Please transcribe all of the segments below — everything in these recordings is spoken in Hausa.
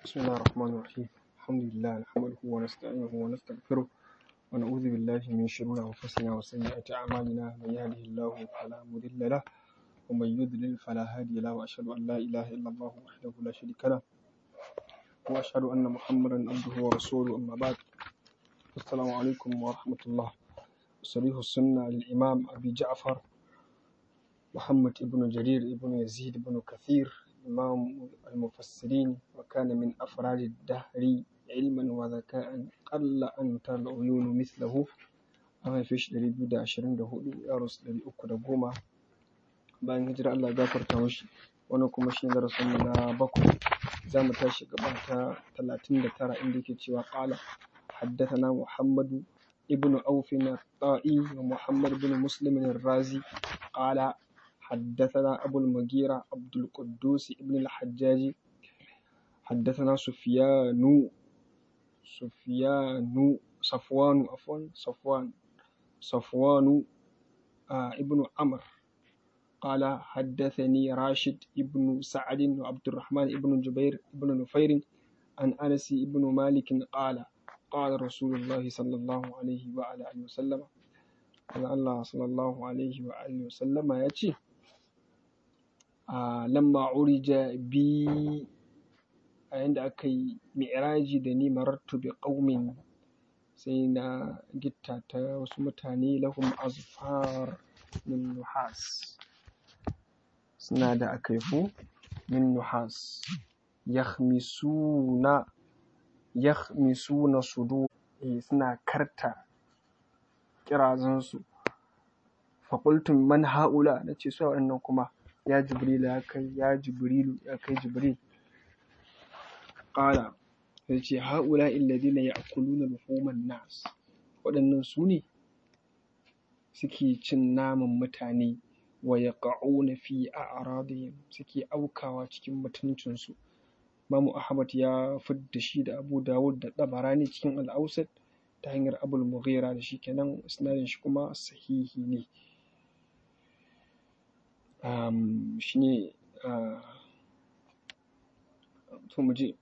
بسم الله الرحمن الرحيم الحمد لله نحمده ونستعينه ونستغفره ونعوذ بالله من شرور أنفسنا وسيئات أعمالنا من يهده الله فلا مضل له ومن يضلل فلا هادي له وأشهد أن لا إله إلا الله وحده لا شريك له وأشهد أن محمدا عبده ورسوله أما بعد السلام عليكم ورحمة الله صريح السنة للإمام أبي جعفر محمد بن جرير بن يزيد بن كثير إمام المفسرين وكان من أفراد الدهر علما وذكاء قل أن ترى العيون مثله an haife shi ɗari biyu da ashirin da hudu ya rasu ɗari uku da goma bayan hijira Allah ya gafarta mashi wannan kuma shi ne darasin mu na bakwai za mu tashi gaba ta talatin da tara inda yake cewa ƙala حدثنا محمد ابن أوف الطائي ومحمد بن مسلم الرازي قال حدثنا أبو المغيرة عبد القدوس ابن الحجاج حدثنا سفيان سفيان صفوان عفوا صفوان صفوان آه ابن عمرو قال حدثني راشد ابن سعد وعبد الرحمن ابن جبير ابن نفير عن أنس ابن مالك قال قال رسول الله صلى الله عليه وعلى آله وسلم قال الله صلى الله عليه وآله وسلم يأتي آه لما عرج بي عند أكي معراجي دني مررت بقوم سينا جتا وسمتاني لهم أظفار من نحاس سنا دا أكيفو من نحاس يخمسون يخمسون صدور سنا كرتا kirazansu faƙultun man ha'ula na ce su waɗannan kuma ya jibrilu ya kai ya jibrilu ya kai jibril ƙala ya ce ha'ula illadina ya akuluna luhuman nas waɗannan su ne suke cin naman mutane wa ya ƙa'una fi a aradihim suke aukawa cikin mutuncinsu Mamu Ahmad ya fidda shi da Abu Dawud da Tabarani cikin al'ausat ta hanyar abul mughira da shi kenan isnadin shi kuma sahihi ne um, shi ne uh, to mu je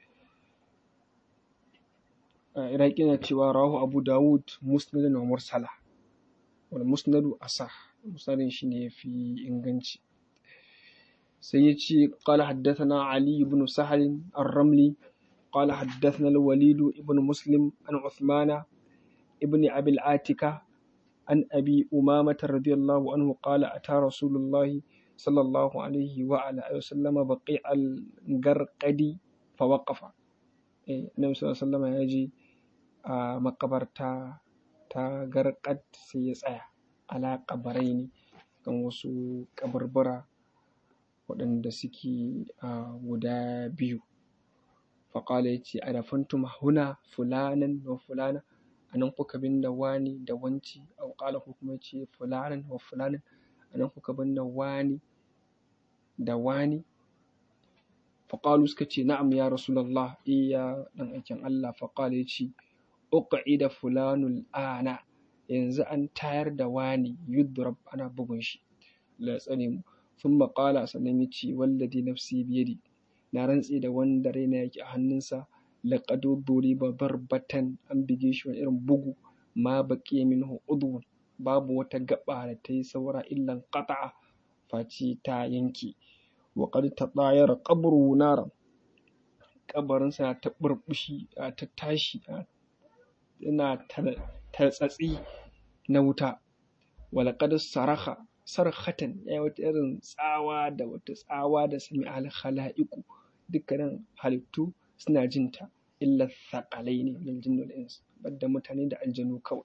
uh, iraki na cewa rahu abu dawud musnadin wa mursala wal musnadu asah musnadin shi ne fi inganci sai ya ce qala haddathana ali ibn sahal ar-ramli قال حدثنا الوليد ابن مسلم عن عثمان ابن أبي العاتكة عن أبي أمامة رضي الله عنه قال أتى رسول الله صلى الله عليه وعلى آله وسلم بقيع الغرقدي فوقف النبي صلى الله عليه وسلم يجي مقبرتا ta garkad sai ya tsaya ala kabarai ne kan wasu kabarbara waɗanda suke guda biyu faƙala ya ce a dafantum huna fulanan wa fulana a nan kuka binne wani da wanci a ƙala ko kuma ce fulanan wa fulanan a nan kuka binne wani da wani faƙalu suka ce na'am ya rasulallah iya ɗan aikin Allah faƙala ya ce uqida fulanul ana yanzu an tayar da wani yudrab ana bugun shi la tsane mu sun maƙala sannan ya ce walladi nafsi biyadi na rantse da wanda raina yake a hannunsa laƙado duriba barbatan an bige shi wani irin bugu ma baƙi minhu udwun babu wata gaba da ta yi saura illan qata'a face ta yanke wa qad tadayara qabru nara kabarinsa ta burbushi ta tashi yana tartsatsi na wuta wa laqad saraha sarhatan ya wata irin tsawa da wata tsawa da sami al khala'iku dukkanin halittu suna jin ta illa thaƙalai ne min jinnul ins badda mutane da aljanu kawai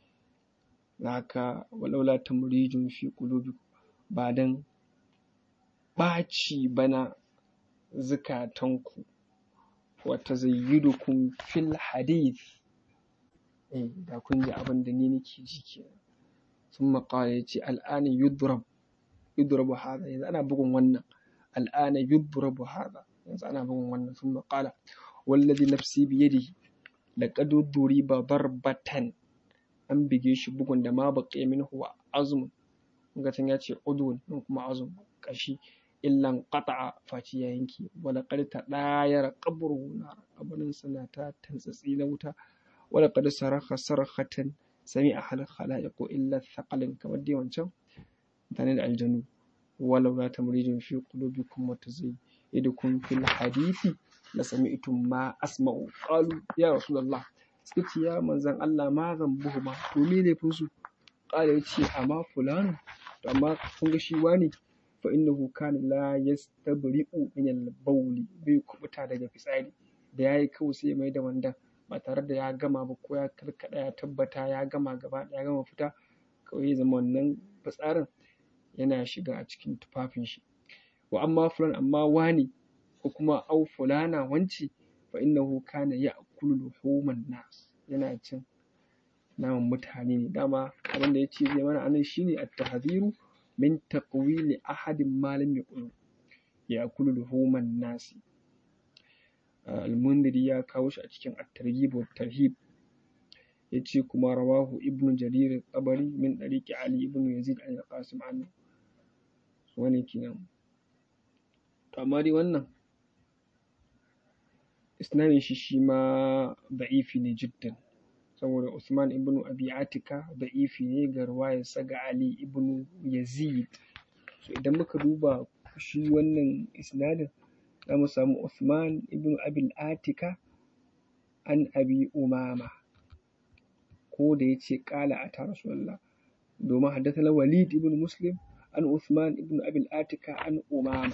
haka walaula tamrijun fi qulubi ba dan ɓaci bana zukatanku wa tazayyidukum fil hadith eh da kun ji abin da ni nake ji kenan ثم قال يتي الآن يضرب يضرب هذا إذا أنا بقول ون الآن يضرب هذا إذا أنا بقول ون ثم قال والذي نفسي بيده لقد ضرب ضربة an bige shi bugun da ma baƙi min huwa azmun ga ya ce udun kuma azum kashi illan qata'a faci ya yanke wala qad tadayara qabruhu nar kabarin sana ta tantsatsi na wuta wala qad saraka sarkhatan sami'a hal khalaiqu illa thaqalin kamar dai wancan mutane da aljanu walau la tamrijin fi qulubikum wa tazayyidukum fil hadithi la sami'tum ma asma'u qalu ya rasulullah suka ce ya manzon Allah ma zambuhuma to me laifin su qala yace amma fulanu to amma kun ga shi wani fa innahu kana la yastabri'u min al-bawli bai kubuta daga fitsari da yayi kawai sai ya mai da wandan ba tare da ya gama ba ko ya karkada ya tabbata ya gama gaba ya gama fita kawai ya zama wannan fitsarin yana shiga a cikin tufafin shi wa amma fulan amma wani ko kuma au fulana wanci fa innahu kana ya'kulu luhuman nas yana cin naman mutane ne dama abin da yace zai mana anan shine at-tahdhiru min taqwili ahadin ma lam yaqulu ya'kulu luhuman nas al-mundiri ya kawo shi a cikin at-targhib wa tarhib yace kuma rawahu ibnu jarir at-tabari min dariqi ali ibn yazid al-qasim anhu wani kenan to amma dai wannan isnadin shi shi ma da'ifi ne jiddan saboda Usman ibn Abi Atika da'ifi ne ga ruwayarsa ga Ali ibn Yazid so idan muka duba shi wannan isnadin za mu samu Usman ibn Abi Atika an Abi Umama ko da ya ce ƙala a ta Rasulullah domin haddasa Walid ibn Muslim an Usman ibn Abi Atika an Umama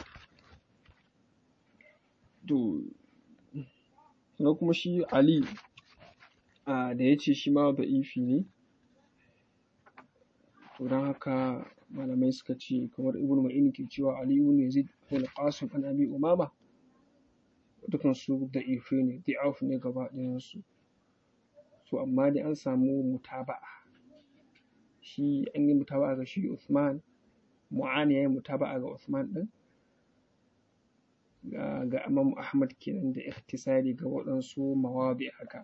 to na kuma shi Ali da ya ce shi ma da'ifi ne to don haka malamai suka ce kamar ibn ma'in ke cewa Ali ibn Yazid ibn Qasim an Abi Umama dukan su da'ifi ne da'af ne gaba ɗayan su so amma dai an samu mutaba'a shi an yi mutaba'a ga shi Uthman Mu'ani ya yi mutaba'a ga Uthman din ga Imam Ahmad kenan da ikhtisari ga waɗansu mawabi haka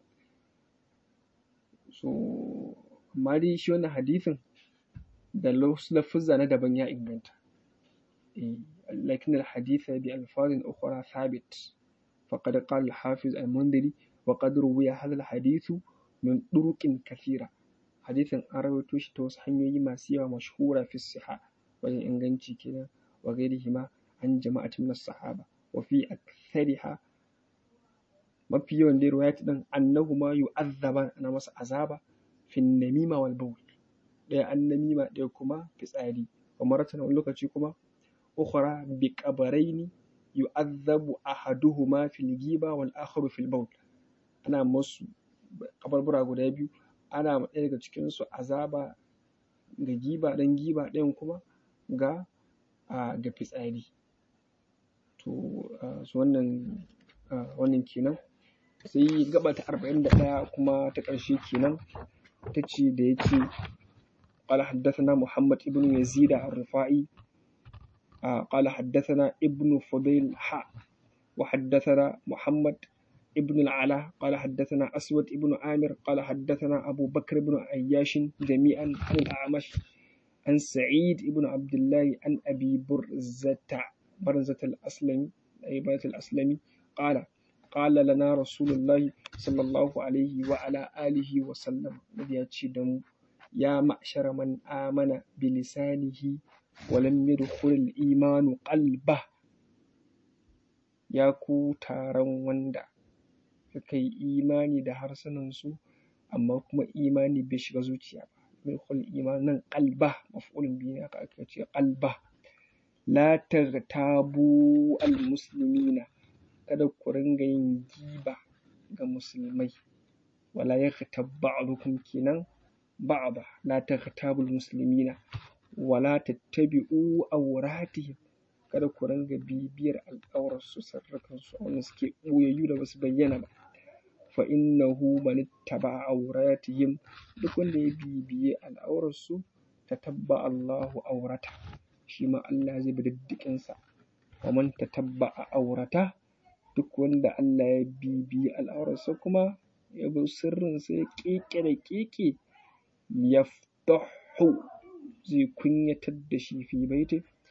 so amma dai shi wannan hadithin da lafuzza na daban ya inganta لكن الحديث بألفاظ أخرى ثابت فقد قال الحافظ المنذري وقد روي هذا الحديث من طرق كثيرة حديث أرويته shi ta wasu hanyoyi masu yawa mashhura fi siha wajen inganci kenan wa ghairihima an jama'atin min sahaba wa fi akthariha mafi yawan dai riwayat din annahuma yu'azzaban ana masa azaba fi namima wal bawl ɗaya an namima ɗaya kuma fitsari wa maratan wani lokaci kuma ukhra bi qabaraini yu'azzabu ahaduhuma fil giba wal akharu fil bawl ana musu kabarbura guda biyu ana ɗaya daga cikin su azaba ga giba dan giba ɗayan kuma ga ga fitsari to su wannan wannan kenan sai gaba ta arba'in da ɗaya kuma ta ƙarshe kenan ta ce da ya ce قال حدثنا محمد ابن يزيد الرفاعي قال حدثنا ابن فضيل حاء وحدثنا محمد ابن العلاء قال حدثنا أسود ابن عامر قال حدثنا أبو بكر بن عياش جميعا عن الأعمش عن سعيد ابن عبد الله عن أبي برزة برزة الأسلمي أي برزة الأسلمي قال قال لنا رسول الله صلى الله عليه وعلى آله وسلم نبياتي دم يا معشر من آمن بلسانه ولم يدخل الإيمان قلبه ya ku taron wanda suka yi imani da harsunansu amma kuma imani bai shiga zuciya ba yadkhul iman nan qalba maf'ulun bihi ne aka aka ce qalba la taghtabu al muslimina kada ku ringa yin giba ga musulmai wala yaghtab ba'dukum kenan ba'da la taghtabu al muslimina wala tattabi'u awratihim kada ku ringa bibiyar al'aurarsu sarrakansu wanda suke ɓoyayyu da basu bayyana ba fa innahu man ittaba awratihim duk wanda ya bibiye al'aurarsu tatabba Allahu aurata shi ma Allah zai bi diddikin sa wa man tatabba aurata duk wanda Allah ya bibiye al'aurarsa kuma ya bi sirrin sa ya keke da keke yaftahu zai kunyatar da shi fi baiti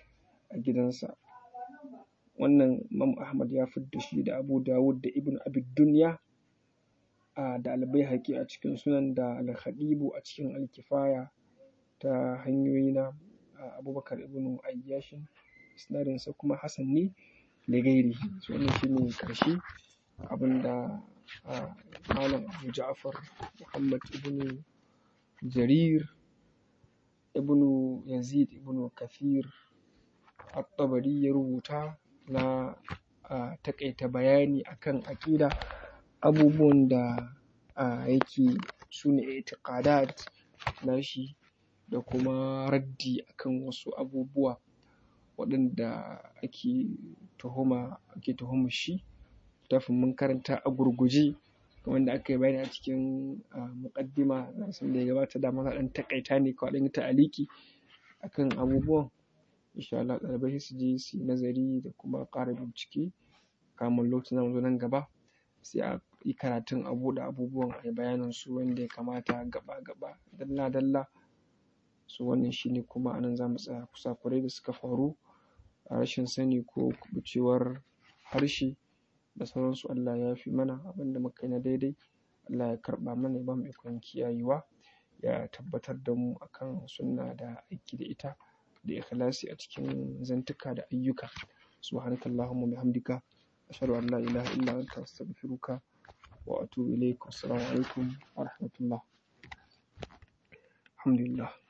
a gidansa wannan Imam Ahmad ya fidda shi da Abu Dawud da Ibn Abi Dunya da Al-Baihaqi a cikin Sunan da Al-Khadibu a cikin Al-Kifaya ta hanyoyi na Abubakar ibn Ayyashin isnadinsa kuma Hassan ne da gairi so wannan shine karshe abinda Malam Abu Ja'far Muhammad ibn Jarir ibn Yazid ibn Kathir At-Tabari ya rubuta na taƙaita bayani akan aƙida abubuwan da yake sune i'tiqadat nashi da kuma raddi akan wasu abubuwa waɗanda ake tuhuma ake tuhumar shi littafin mun karanta a gurguje kamar yadda aka yi bayani a cikin muƙaddima darasin da ya gabata dama na ɗan taƙaita ne kawai ɗan yi ta'aliki akan abubuwan insha Allah ɗalibai sai su je su yi nazari da kuma ƙara bincike kamun lokacin zamu zo nan gaba sai a yi karatun a buɗe abubuwan a yi bayanin su yanda ya kamata gaba-gaba dalla-dalla so wannan shine kuma a nan za mu tsaya kusakurai da suka faru a rashin sani ko kuɓucewar harshe da sauransu Allah ya yafe mana abinda muka yi na daidai Allah ya karɓa mana ya bamu ikon kiyayewa ya tabbatar da mu akan sunna da aiki da ita da ikhlasi a cikin zantuka da ayyuka subhanakallahumma bihamdika ashhadu an la ilaha illa anta astaghfiruka wa atubu ilaik assalamu alaikum wa rahmatullah alhamdulillah